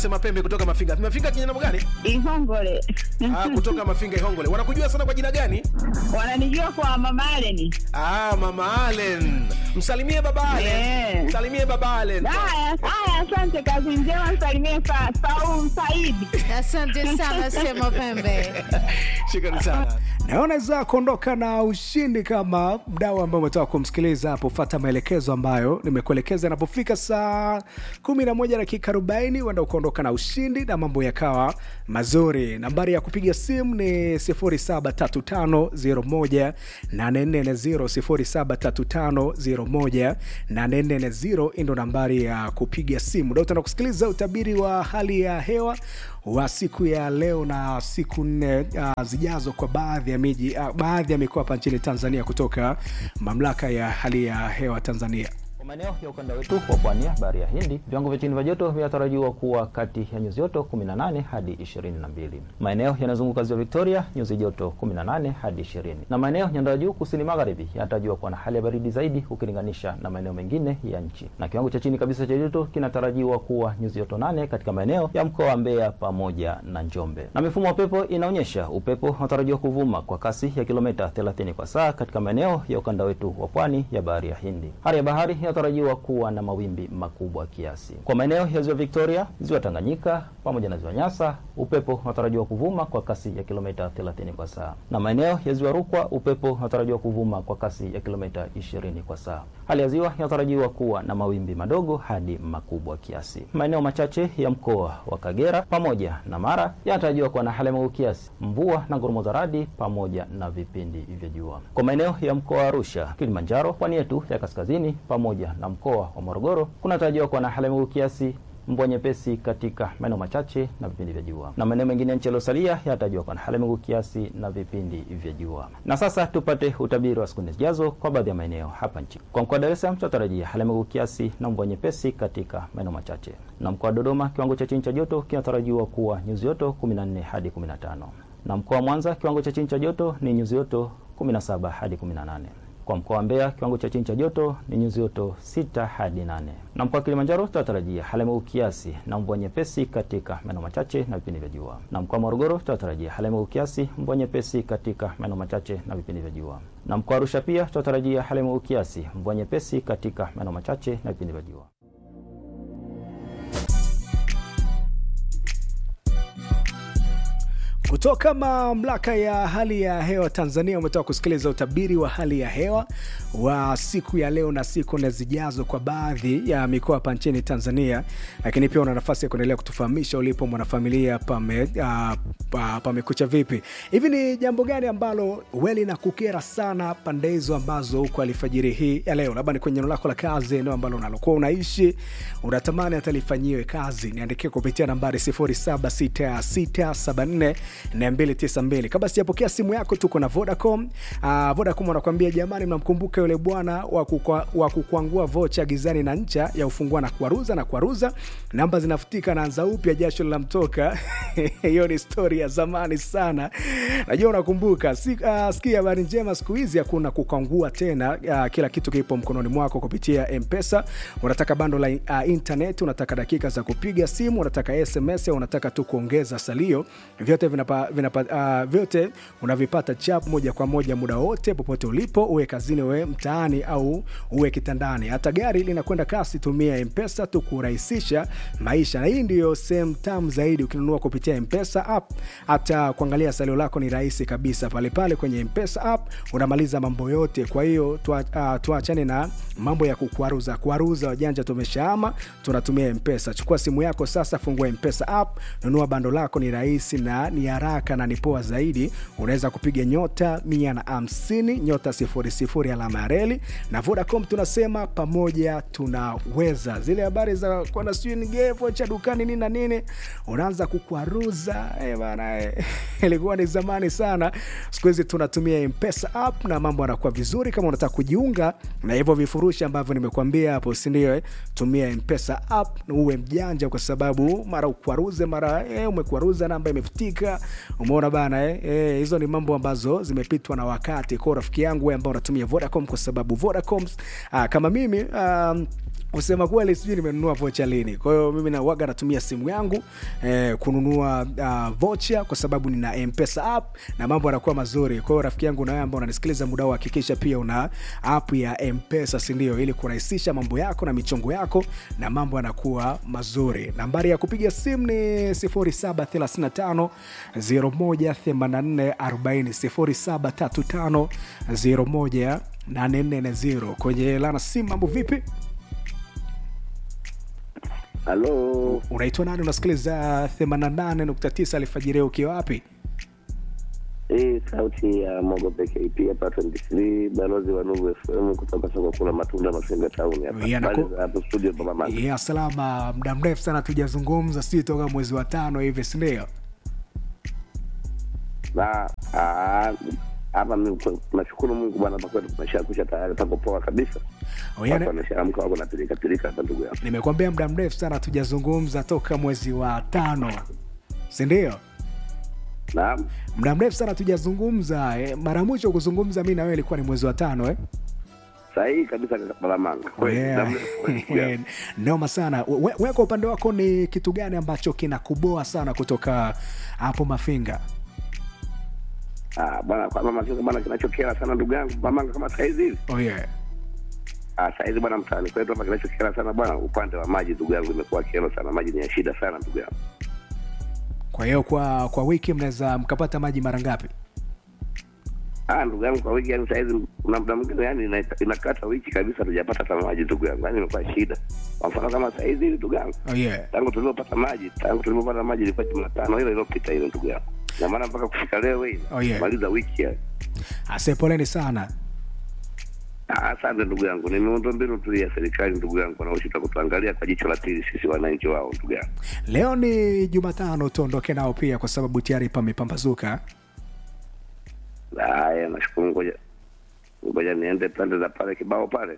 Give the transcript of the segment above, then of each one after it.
Sema pembe kutoka Mafinga. Mafinga kijana gani? Ihongole. Ah, kutoka Mafinga Ihongole. Wanakujua sana kwa jina gani? Wananijua kwa Mama Allen. Ah, Mama Allen. Msalimie baba Allen. Eh. Msalimie baba Allen. Haya, haya, asante, kazi njema, msalimie sa Saum Saidi. Asante sana Sema Pembe. Shukrani sana. naona za kuondoka na ushindi kama mdau ambao umetoka kumsikiliza hapo fata maelekezo ambayo nimekuelekeza inapofika saa 11 dakika 40 uenda ukaondoka na ushindi na mambo yakawa mazuri nambari ya kupiga simu ni 0735018440 0735018440 hii ndo nambari ya kupiga simu da utaenda kusikiliza utabiri wa hali ya hewa wa siku ya leo na siku nne uh, zijazo kwa baadhi ya miji uh, baadhi ya mikoa hapa nchini tanzania kutoka mamlaka ya hali ya hewa tanzania Kwa maeneo ya ukanda wetu wa pwani ya bahari ya Hindi, viwango vya chini vya joto vinatarajiwa kuwa kati ya nyuzi joto 18 hadi 22. Maeneo yanayozunguka ziwa Victoria, nyuzi joto 18 hadi 20, na maeneo nyanda ya juu kusini magharibi yanatarajiwa kuwa na hali ya baridi zaidi ukilinganisha na maeneo mengine ya nchi, na kiwango cha chini kabisa cha joto kinatarajiwa kuwa nyuzi joto 8 katika maeneo ya mkoa wa Mbeya pamoja na Njombe. Na mifumo ya upepo inaonyesha upepo unatarajiwa kuvuma kwa kasi ya kilomita 30 kwa saa katika maeneo ya ukanda wetu wa pwani ya bahari ya Hindi. Hali ya bahari inatarajiwa kuwa na mawimbi makubwa kiasi. Kwa maeneo ya ziwa Victoria, ziwa Tanganyika pamoja na ziwa Nyasa, upepo unatarajiwa kuvuma kwa kasi ya kilomita 30 kwa saa, na maeneo ya ziwa Rukwa, upepo unatarajiwa kuvuma kwa kasi ya kilomita 20 kwa saa. Hali ya ziwa inatarajiwa kuwa na mawimbi madogo hadi makubwa kiasi. Maeneo machache ya mkoa wa Kagera pamoja na Mara yanatarajiwa kuwa na hali ya mawingu kiasi, mvua na ngurumo za radi pamoja na vipindi vya jua. Kwa maeneo ya mkoa wa Arusha, Kilimanjaro, pwani yetu ya kaskazini pamoja na mkoa wa Morogoro kunatarajiwa kuwa na hali ya mawingu kiasi mvua nyepesi katika maeneo machache na vipindi vya jua, na maeneo mengine ya nchi yaliyosalia yanatarajiwa kuwa na hali ya mawingu kiasi na vipindi vya jua. Na sasa tupate utabiri wa siku nne zijazo kwa baadhi ya maeneo hapa nchini. Kwa mkoa wa Dar es Salaam tunatarajia hali ya mawingu kiasi na mvua nyepesi katika maeneo machache, na mkoa wa Dodoma kiwango cha chini cha joto kinatarajiwa kuwa nyuzi joto 14 hadi 15, na mkoa wa Mwanza kiwango cha chini cha joto ni nyuzi joto 17 hadi 18 kwa mkoa wa Mbeya kiwango cha chini cha joto ni nyuzi joto sita hadi nane na mkoa wa Kilimanjaro tunatarajia hali ya mawingu kiasi na mvua nyepesi katika maeneo machache na vipindi vya jua, na mkoa wa Morogoro tunatarajia hali ya mawingu kiasi, mvua nyepesi katika maeneo machache na vipindi vya jua, na mkoa wa Arusha pia tunatarajia hali ya mawingu kiasi, mvua nyepesi katika maeneo machache na vipindi vya jua. kutoka mamlaka ya hali ya hewa tanzania umetoka kusikiliza utabiri wa hali ya hewa wa siku ya leo na siku nne zijazo kwa baadhi ya mikoa hapa nchini tanzania lakini pia una nafasi ya kuendelea kutufahamisha ulipo mwanafamilia pame, uh, pa, pamekucha vipi hivi ni jambo gani ambalo weli na kukera sana pande hizo ambazo huko alfajiri hii ya leo labda ni kwenye eneo lako la kazi eneo ambalo unalokuwa unaishi unatamani hata lifanyiwe kazi niandikie kupitia nambari 076674 292 kabla sijapokea simu yako tuko na vodacom uh, vodacom wanakuambia jamani mnamkumbuka yule bwana wa kukwa- wa kukwangua vocha gizani na ncha ya ufungua na kuaruza na kuaruza namba zinafutika naanza upya jasho linamtoka hiyo ni stori ya zamani sana najua unakumbuka si, uh, sikia habari njema siku hizi hakuna kukwangua tena uh, kila kitu kipo mkononi mwako kupitia mpesa unataka bando la uh, internet unataka dakika za kupiga simu unataka sms au unataka tu kuongeza salio vyote vinapa, vinapa, uh, vyote unavipata chap moja kwa moja muda wote popote ulipo uwe kazini uwe mtaani au uwe kitandani hata gari linakwenda kasi tumia mpesa tu kurahisisha maisha na hii ndiyo sehemu tamu zaidi ukinunua kupitia mpesa app hata kuangalia salio lako ni rahisi kabisa pale pale kwenye mpesa app unamaliza mambo yote kwa hiyo tua- uh, tuachane na mambo ya kukwaruza kwaruza wajanja tumeshaama tunatumia mpesa chukua simu yako sasa fungua mpesa app nunua bando lako ni rahisi na ni haraka na ni poa zaidi unaweza kupiga nyota mia na hamsini nyota sifuri sifuri alama ya reli na vodacom tunasema pamoja tunaweza zile habari za kwenda sijui nigevo cha dukani nini na nini unaanza kukwaruza eh bana eh. ilikuwa ni zamani sana siku hizi tunatumia mpesa app na mambo yanakuwa vizuri kama unataka kujiunga na hivyo vifurushi ambavyo nimekuambia hapo sindio eh? tumia mpesa app na uwe mjanja kwa sababu mara ukwaruze mara eh, umekwaruza namba imefutika umeona bana eh? Eh, hizo ni mambo ambazo zimepitwa na wakati kwa rafiki yangu wewe ambao unatumia vodacom kwa sababu vodacom ah, kama mimi um, kusema kweli sijui nimenunua vocha lini kwa hiyo mimi nawaga natumia simu yangu eh, kununua uh, vocha kwa sababu nina mpesa app na mambo yanakuwa mazuri kwa hiyo rafiki yangu nawe ambao unanisikiliza muda huu hakikisha pia una app ya mpesa sindio ili kurahisisha mambo yako na michongo yako na mambo yanakuwa mazuri nambari ya kupiga simu ni 0735 018440 0735 018440 kwenye lana simu mambo vipi Halo, unaitwa nani unasikiliza 88.9 alfajiri ukiwa wapi hii sauti ya Mogope KP hapa 23 balozi wa Nuru FM kutoka soko kula matunda Masenga Town hapa. Yeah, Habari naku- za hapo studio Baba Mama. ya salama muda mrefu sana tujazungumza si toka mwezi wa tano hivi sindio Na ah, hapa mimi kwa- nashukuru Mungu bwana, kwa kweli tumeshakusha tayari, pako poa kabisa. Oh, yani- Watu wameshaamka wako na pilika pilika hapa, ndugu yangu. nimekwambia muda mrefu sana tujazungumza toka mwezi wa tano sindio Naam, muda mrefu sana tujazungumza eh, mara mwisho kuzungumza mi na wewe ilikuwa ni mwezi wa tano eh? sahihi kabisa Baba Manga. Kweli, Yeah. muda mrefu kweli, ndugu yangu. noma sana we, we kwa upande wako ni kitu gani ambacho kinakuboa sana kutoka hapo mafinga Ah, bwana kwa mama kinga bwana, kinachokera sana ndugu yangu Baba Manga, kama saizi hivi oh, yeah. Ah, saizi bwana, mtaani kwetu hapa kinachokera sana bwana, upande wa maji ndugu yangu, imekuwa kero sana. Maji ni ya shida sana ndugu yangu. kwa hiyo kwa kwa wiki mnaweza mkapata maji mara ngapi Ah, ndugu yangu, kwa wiki yani saizi kuna muda mwingine yani ina- inakata wiki kabisa tujapata hata maji ndugu yangu, yani imekuwa shida. Kwa mfano kama saizi hivi ndugu yangu, oh, yeah. tangu tulivyopata maji, tangu tulivyopata maji ilikuwa Jumatano ile iliyopita ile ndugu yangu, na maana mpaka kufika leo hii Oh, yeah. maliza wiki ya ase poleni sana Ah, Asante ndugu yangu, ni miundombinu tu ya serikali ndugu yangu, wanaoshita kutuangalia kwa jicho la pili sisi wananchi wao ndugu yangu. leo ni jumatano tuondoke nao pia kwa sababu tayari pamepambazuka Haya, nashukuru. Ngoja ngoja niende pande za pale kibao pale,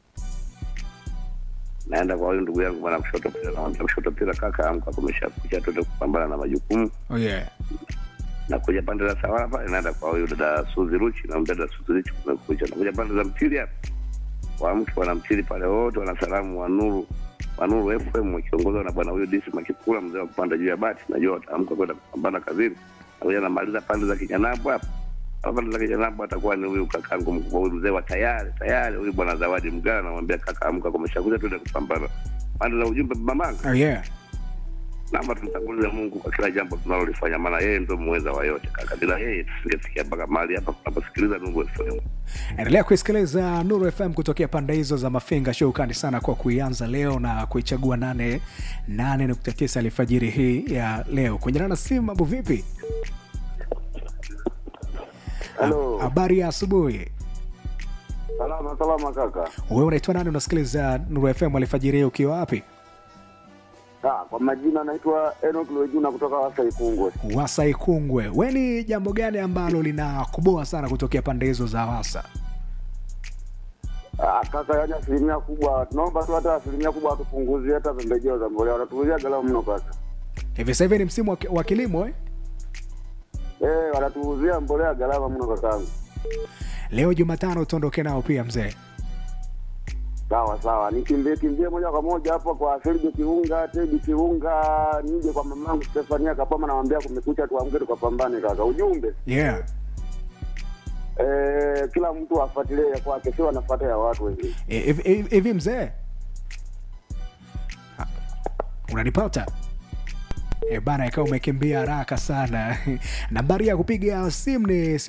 naenda kwa huyu ndugu yangu bwana kushoto pila, namwambia kushoto pila, kaka amka, kumesha kucha, tuende kupambana na majukumu. oh, yeah. Na kuja pande za sawara pale, naenda kwa huyu dada Suzi Ruchi, na dada Suzi Ruchi kumekucha. Nakuja pande za mtili hapa, wa mtu wana mtili pale, wote wana salamu wa Nuru wa Nuru FM wakiongozwa na bwana huyu Disi Makikula, mzee wa kupanda juu ya bati. Najua wataamka kwenda kupambana kazini. Nakuja namaliza pande za Kijanabu hapa hapa pande za Kijanabu atakuwa ni huyu kakangu mkubwa, huyu mzee wa tayari tayari, huyu bwana Zawadi Mgana, namwambia kaka, amka, kumeshakuja, tuende kupambana. Pande za ujumbe mamanga Oh, yeah. naomba tumtangulize Mungu kwa kila jambo tunalolifanya, maana yeye ndio muweza wa yote kaka. Bila yeye tusingefikia mpaka mahali hapa tunaposikiliza Nuru FM. endelea kuisikiliza nuru fm kutokea pande hizo za mafinga shukrani sana kwa kuianza leo na kuichagua 8 8.9 alfajiri hii ya leo kwenye nana simu mambo vipi Halo. habari ya asubuhi Salama salama kaka. wewe unaitwa nani unasikiliza nuru fm alfajiri hii ukiwa wapi Ah, kwa majina naitwa Enoch Lwejuna kutoka Wasa Ikungwe. wasa ikungwe we ni jambo gani ambalo linakuboa sana kutokea pande hizo za wasa Ah, kaka, yani asilimia kubwa tunaomba tu hata asilimia kubwa watupunguzie hata pembejeo za mbolea, wanatuuzia gharama mno kaka. hivi sasa hivi ni msimu wa ki- wa kilimo eh? Eh, wanatuuzia mbolea gharama mno kakangu. leo jumatano tuondoke nao pia mzee Sawa sawa, nikimbie kimbie moja kwa moja hapo kwa Sergio Kiunga, Tedi Kiunga, nije kwa mamangu Stefania Kapama, namwambia kumekucha, tuamke tukapambane kaka. Ujumbe yeah eh, kila mtu afuatilie ya kwake, sio anafuata ya watu wengine. E, hivi hivi- hivi mzee Ha, unanipata e bana ikawa umekimbia haraka sana nambari ya kupiga simu ni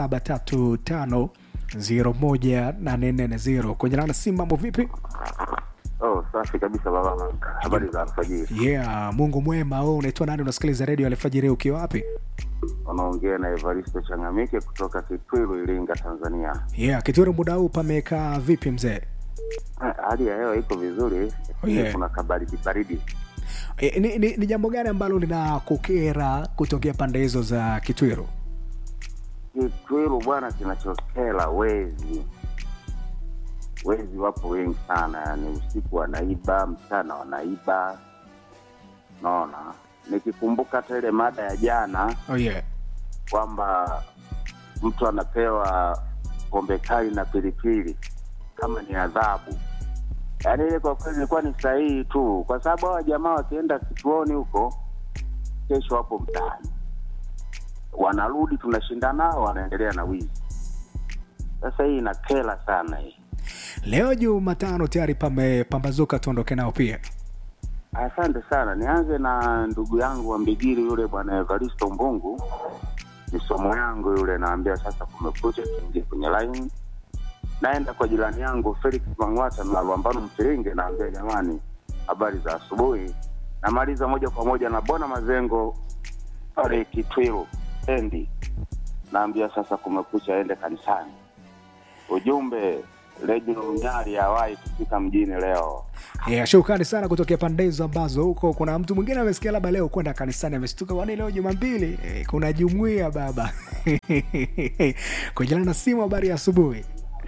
0735 kwenye nana simu mambo vipi Oh, safi kabisa baba Manga. Habari za alfajiri. yeah mungu mwema wewe unaitwa nani unasikiliza redio alfajiri ukiwa wapi Unaongea na Evaristo Changamike kutoka Kitwilu, Iringa, Tanzania. yeah kituru muda huu pamekaa vipi mzee Ah, Hali ya hewa iko vizuri, Oh, yeah. kuna kabaridi baridi. e, ni, ni, ni jambo gani ambalo linakukera kutokea pande hizo za kitwiru Kitwilu bwana, kinachokela wezi. Wezi wapo wengi sana, yani usiku wanaiba, mchana wanaiba, naona nikikumbuka hata ile mada ya jana oh yeah. kwamba mtu anapewa pombe kali na pilipili kama ni adhabu. Yaani ile kwa kweli ilikuwa ni sahihi tu, kwa sababu hawa jamaa wakienda kituoni huko, kesho wapo mtaani, wanarudi, tunashinda nao, wanaendelea na wizi. Sasa hii inakera sana hii. leo jumatano tayari pamepambazuka tuondoke nao pia Asante sana. Nianze na ndugu yangu wa Mbigiri yule bwana Evaristo Mbungu, ni somo yangu yule, naambia sasa kumekucha, tuingie kwenye line. Naenda kwa jirani yangu Felix Mang'wata na Lwambano Mfiringe, naambia jamani, habari za asubuhi. Namaliza moja kwa moja na Bona Mazengo pale Kitwiru endi, naambia sasa kumekucha, ende kanisani. Ujumbe Redio Nyari hawahi kufika mjini leo. yeah, shukrani sana kutokea pande hizo ambazo huko kuna mtu mwingine amesikia labda leo kwenda kanisani ameshtuka kwani leo jumambili eh, kuna jumuia baba kujana na simu habari ya asubuhi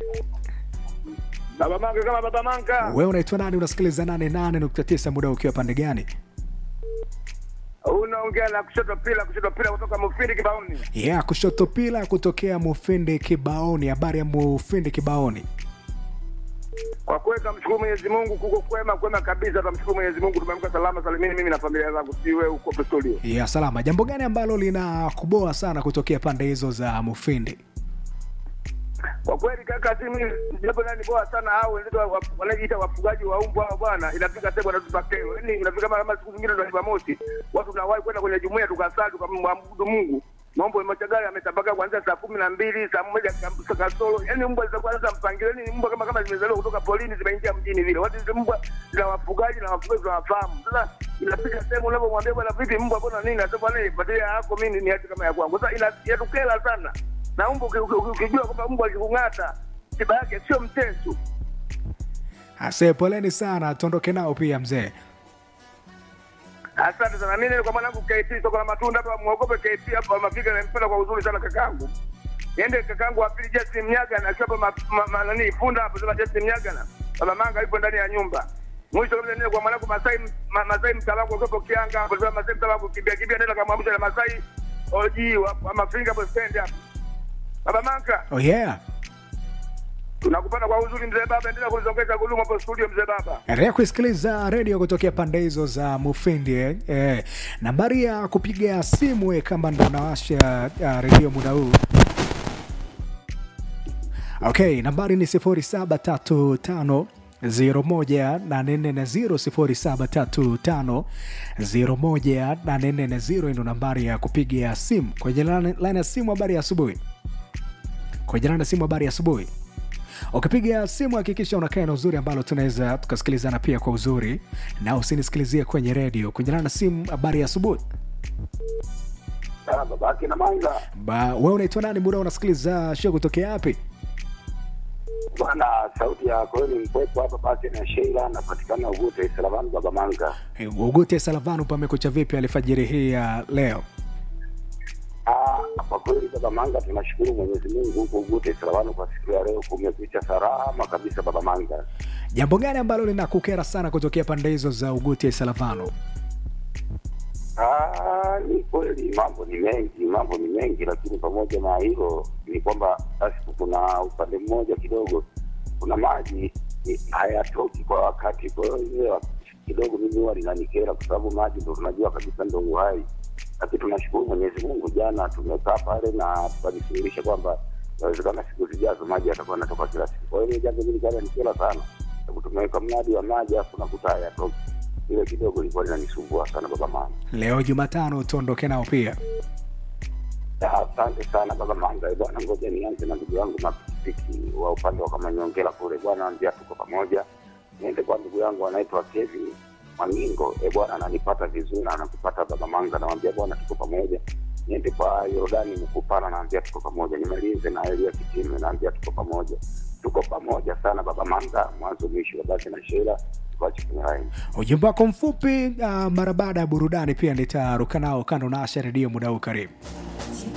Baba Manga kama Baba Manga. wewe unaitwa nani unasikiliza 88.9 muda ukiwa pande gani Unaongea na kushoto pila kushoto pila kutoka Mufindi Kibaoni. yeah, kushoto pila kutokea mufindi kibaoni habari ya mufindi kibaoni Kwa kweli tunamshukuru Mwenyezi Mungu kuko kwema kwema kabisa tunamshukuru Mwenyezi Mungu tumeamka salama salimini mimi na familia zangu si wewe uko hapo studio. ya salama jambo gani ambalo linakuboa sana kutokea pande hizo za mufindi Kwa kweli kaka si mimi jambo nani bora sana hao wenzetu wa- wa- wanajiita wafugaji wa mbwa hao bwana inafika sehemu wanatupa kero. Yaani inafika kama kama siku zingine ndo Jumamosi watu tunawahi kwenda kwenye jumuiya tukasali tukamwabudu Mungu. Mambo ya machagari yametapakaa kuanzia saa kumi na mbili saa moja ka- kasoro. Yaani mbwa zitakuwa sasa mpangilio, yaani mbwa kama kama zimezaliwa kutoka polini zimeingia mjini vile. Watu hizi mbwa zina wafugaji na wafugaji tunawafahamu. Sasa inafika sehemu unapomwambia bwana, vipi mbwa mbona nini? Nasema bwana, nipatie yako mimi ni hati kama ya kwangu. Sasa ina- inatukera sana na mbwa uki- uki- uki- ukijua kwamba mbwa akikung'ata tiba yake sio mteso. ase poleni sana tuondoke nao pia mzee Asante sana. Mimi niko mwanangu KT soko la matunda hapa, muogope KT hapa mafika nampenda kwa uzuri sana kakangu. Niende kakangu wa pili Justin Mnyaga na akiwa ma, ma, ma, nani funda hapo sema Justin Mnyaga na baba manga yupo ndani ya nyumba. Mwisho kabisa niende kwa mwanangu Masai ma, Masai mtalangu kwa Kianga hapo sema Masai mtalangu kimbia kimbia nenda kamwamsha na Masai oji wa, wa mafinga hapo stand hapo. Baba manga oh yeah tunakupata kwa uzuri mzee baba, endelea kunizongeza gulumu hapo studio mzee baba. endelea kuisikiliza redio kutokea pande hizo za mufindi eh. Eh, nambari ya kupiga simu eh, kama ndo unawasha uh, redio muda huu okay nambari ni 0735 01350 ndo nambari ya kupiga simu kwenye line ya simu habari ya asubuhi kwenye line ya simu habari ya asubuhi ukipiga simu hakikisha unakaa na uzuri ambalo tunaweza tukasikilizana pia kwa uzuri na usinisikilizie kwenye redio kunyana na simu habari ya asubuhi Ah, babake na manga Ba- wewe unaitwa nani muda unasikiliza show kutokea wapi bwana, sauti ya kweli mkwepo hapa basi na Sheila, napatikana Ugute Salavani, baba manga. Eh, ugute salavanu pamekucha vipi alfajiri hii ya leo Ah, kwa kweli baba manga, tunashukuru Mwenyezi Mungu huko Ugute Salavani kwa siku ya leo, kumekucha salama kabisa baba manga. jambo gani ambalo linakukera sana kutokea pande hizo za ugute salavanu Ah, ni kweli mambo ni mengi, mambo ni mengi, lakini pamoja na hilo ni kwamba basi kuna upande mmoja kidogo, kuna maji ni- hayatoki kwa wakati. Kwa hiyo ile kidogo mimi huwa linanikera, kwa sababu maji ndo tunajua kabisa ndo uhai, lakini tunashukuru Mwenyezi Mungu, jana tumekaa pale na tukajifundisha kwamba inawezekana siku zijazo maji yatakuwa yanatoka kila siku. Kwa hiyo ile jambo hili jana nikera sana, sababu tumeweka mradi wa maji afu nakuta hayatoki. Ile kidogo ilikuwa linanisumbua sana baba mama. leo jumatano tuondoke nao pia Asante sana baba Manga. Eh, Bwana, ngoja nianze na ndugu yangu mapikipiki wa upande wa Kamanyongela kule. Bwana, ambia tuko pamoja. Niende kwa ndugu yangu anaitwa Kevin Mwangingo. E bwana, ananipata vizuri na anakupata baba Manga, namwambia bwana, tuko pamoja. Niende kwa Yordani Mkupana, naambia tuko pamoja. Nimalize na Elia Kitime, naambia tuko pamoja. Tuko pamoja sana baba Manga, mwanzo mwisho. Babake na Sheila tuache kwenye line. ujumbe wako mfupi uh, mara baada ya burudani pia nitaruka nao kando na asha redio muda huu karibu Tune